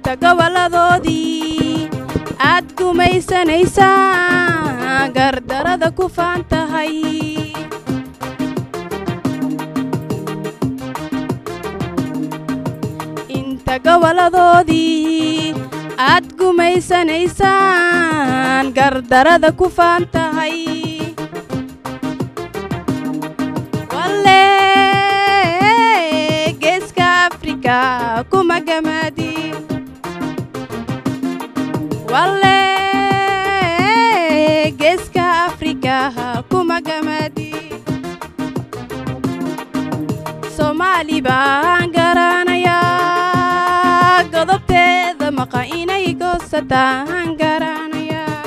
inta goboladoodii aad gumaysanaysaa gardarada ku faan tahay inta goboladoodii aad gumaysanaysaan gardarada ku faan tahay walle geeska afrika kuma gamaadi walle geeska afrika kuma gamaadi soomaali baan garanayaa godobteeda maqa inay goosataan garanayaa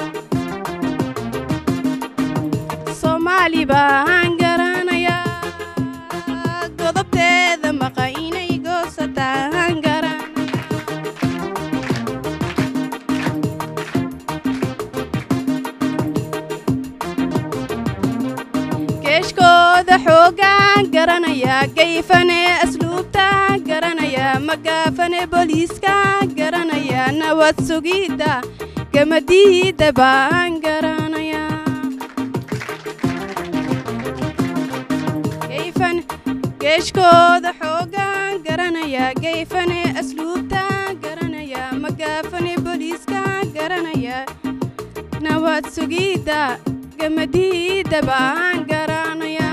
soomaali baan garanayaa godobteeda maqa inay goosataan garanaya geeshkooda xoogaan garanaya gayfane asluubta garanaya magaafane booliiska garanaya nabad sugidda gamadiida baan garanaya gayfan geeshkooda xoogaan garanaya gayfane asluubta garanaya magaafane booliiska garanaya nabad sugidda gamadiida baan garanaya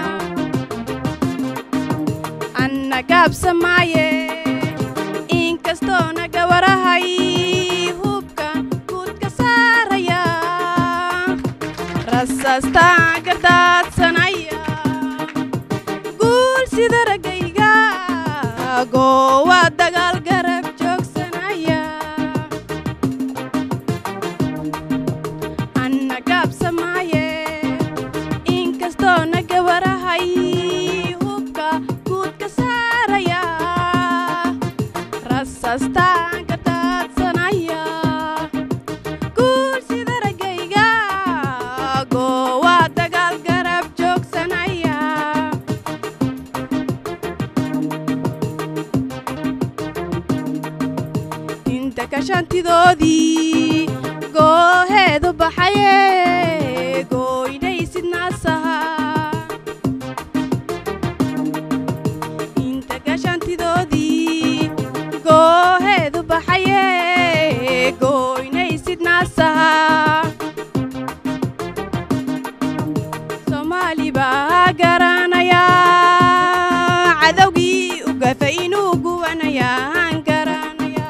anna gaabsamaaye inkastoo naga warahay hubkan guud ka saaraya rasaastaan gardaadsanaya guul sida raggayga goowa dagaal garab joogsanaya anna gaabsamaaye inkastoo naga warahay hubka guud ka saaraya rasaastaan ka daadsanaya guul sida raggayga goowa dagaal garab joogsanaya inta kashantidoodii gooheedu baxaye gooynaysid naasaha inta kashantidoodii gooheedu baxaye gooynaysid naasaha soomaali baa garanaya cadowgii u gafa inuu guwanayaan garanaya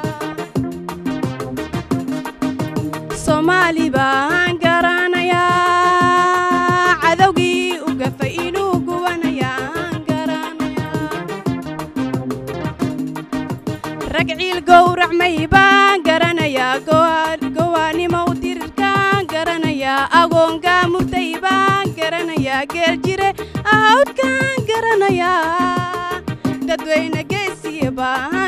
soomaali baan garanayaa cadowgii u gafa inuu guwanayaan garanayaa rag ciil gowracmay baan garanayaa gowaanimow dirirkaan garanayaa agoongaa murtay baan garanayaa geel jire ahawdkaan garanayaa dadweyne geesiya baan